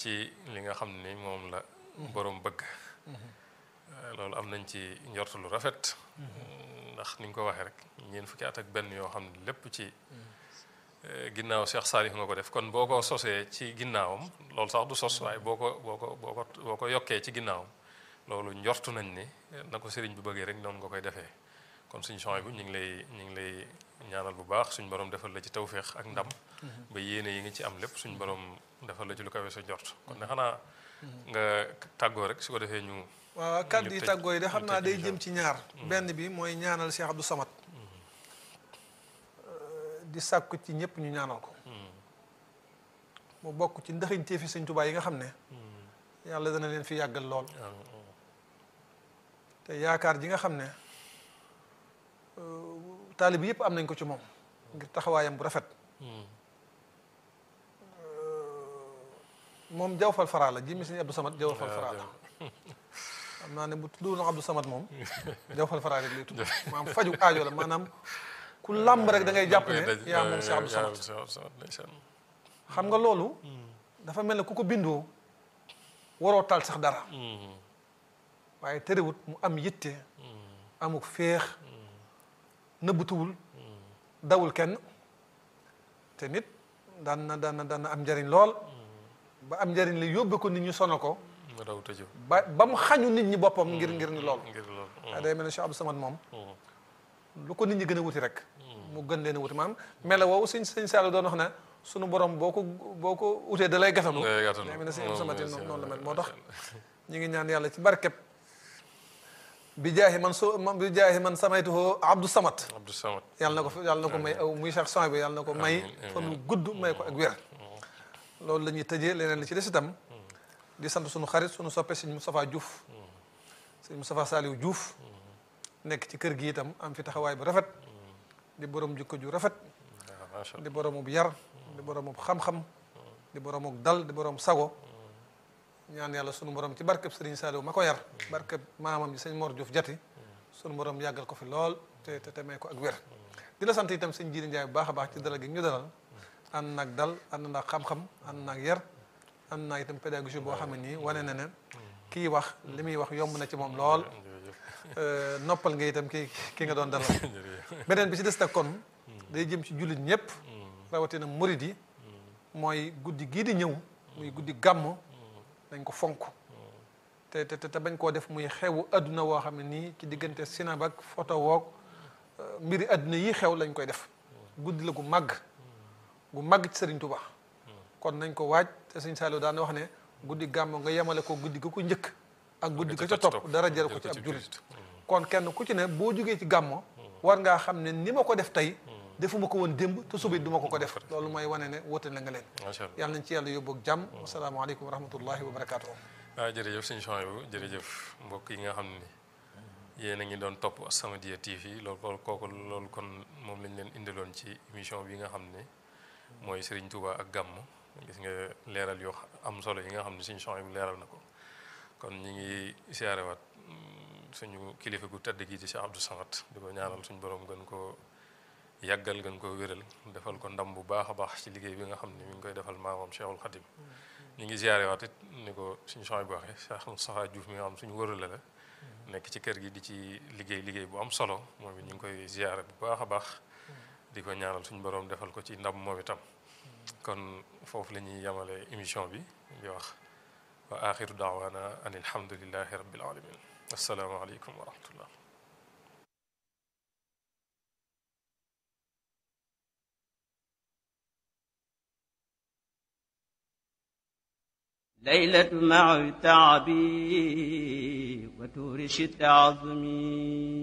ci li nga xam ni moom la borom bëgg loolu am nañ ci njort lu rafet ndax ni nga ko waxee rek ñeent fukki at ak benn yoo xam ne lépp ci ginnaaw Cheikh Salif nga ko def kon boo ko sosee ci ginnaawam loolu sax du sos waaye boo ko boo ko boo ko boo ko yokkee ci ginnaawam loolu njortu nañ ni na ko sëriñ bi bëggee rek noonu nga koy defee kon suñu champs bu ñu ngi lay ñu ngi lay ñaanal bu baax suñu borom defal la ci tawféex ak ndam ba yéene yi nga ci am lépp suñu borom defal la ci lu kawe sa njort kon ne xanaa nga tàggoo rek su ko defee ñu. waaw kàddu yi tàggoo yi de xam naa day jëm ci ñaar. benn bi mooy ñaanal Cheikh Abdou Samad. di sàkku ci ñëpp ñu ñaanal ko. mu bokk ci ndaxiñtee fi Sëñ Tuubaa yi nga xam ne. yàlla dana leen fi yàggal lool. te yaakaar ji nga xam ne taalib yëpp am nañ ko ci moom. ngir taxawaayam bu rafet. moom jawfal faraa la jimmi Sëñ Abdou Samad jawfal faraa la. xam naa ne bu tuddoon Abdou Samad moom jawfal faraa rek lay tudd maanaam faju aajo la maanaam ku làmb rek da ngay jàpp ne yaa moom Cheikh Abdou Samad xam nga loolu dafa mel ne ku ko bindoo waroo tal sax dara waaye terewut mu am yitte amuk féex nëbbutuwul dawul kenn te nit daan na daan na daan na am njariñ lool ba am njariñ li yóbbe ko nit ñi sonal ko ba ba mu xañu nit ñi boppam ngir ngir ni lool waaye day mel ne Cheikh Abdou Samad moom lu ko nit ñi gën a wuti rek mu gën leen a wuti maanaam mela woowu sëñ sëñ Saalum doon wax ne sunu borom boo ko boo ko utee da lay gatanu day mel ne sëñ Abdou Samad noonu la mel moo tax ñu ngi ñaan yàlla ci barkeb bi jaahi man so bi jaahi man samaytuhu Abdou Samad Abdou Samad yàlla na ko yàlla na ko may aw muy Cheikh Soin bi yàlla na ko may fan wu gudd may ko ak wér loolu la ñuy tëjee leneen li ci des itam di sant sunu xarit sunu soppe sëñ Moustapha Diouf sëñ Moustapha Saliou Diouf nekk ci kër gi itam am fi taxawaay bu rafet di borom jikko ju rafet di boromub yar di boromub xam-xam di boromub dal di borom sago ñaan yàlla sunu borom ci barkeb sëriñ Saliou ma ko yar barkeb maamam ji sëñ Mor Diouf jati sunu borom yàggal ko fi lool te te te may ko ak wér di la sant itam sëñ Jiiri Njaay bu baax a baax ci dalal gi ñu dalal ànd naag dal ànd naag xam-xam ànd naag yar ànd naag itam pédagogie boo xam ne nii wane na ne kii wax li muy wax yomb na ci moom lool noppal nga itam ki ki nga doon dalal beneen bi ci des nag kon day jëm ci jullit ñëpp rawatina murid yi mooy guddi gii di ñëw muy guddi gàmm dañ ko fonk te te te bañ koo def muy xewu adduna woo xam ne nii ci diggante sinab ak photo woog mbiri adduna yi xew lañ koy def guddi la gu màgg gu màgg ci Sëriñ Tuba kon nañ ko waaj te Sëriñ Saliou daan wax ne guddi gàmm nga yemale ko guddi ga ko njëkk ak guddi ga ca topp dara jël ko ci ab jullit kon kenn ku ci ne boo jógee ci gàmmo war ngaa xam ne ni ma ko def tey defuma ko woon démb te suba duma ko ko def loolu mooy wane ne wóote na nga leen yàlla nañ ci yàlla yóbbu ak jàmm asalaamaaleykum wa rahmatullahi wa barakaatu waaw jërëjëf sëñ Chouaïbou jërëjëf mbokk yi nga xam ne yéen a ngi doon topp As-Samadiyya TV loolu loolu kooku loolu kon moom lañ leen indiloon ci émission bi nga xam ne mooy Serigne Touba ak gàmm gis nga leeral yoo am solo yi nga xam ne sëñ Chouaïbou leeral na ko kon ñi ngi siyaarewaat suñu kilifa gu tedd gi ci Cheikh Abdou Samad di ko ñaanal suñu borom gën ko yàggal gën ko wéral defal ko ndam bu baax a baax ci liggéey bi nga xam ne mi ngi koy defal maamam Cheikhul Khadim ñu ngi siyaarewaat it ni ko suñu Chouaïbou bu waxee Cheikh Moustapha Diouf mi nga xam suñu wërale la nekk ci kër gi di ci liggéey liggéey bu am solo moom it ñu ngi koy ziyaare bu baax a baax di ko ñaanal suñu borom defal ko ci ndam moom itam kon foofu la ñuy yemale émission bi di wax wa axiru daawaana an alhamdulillahi rabbil alamin assalaamu aleykum wa rahmatullah ليلة مع تعبي وتورش تعظمي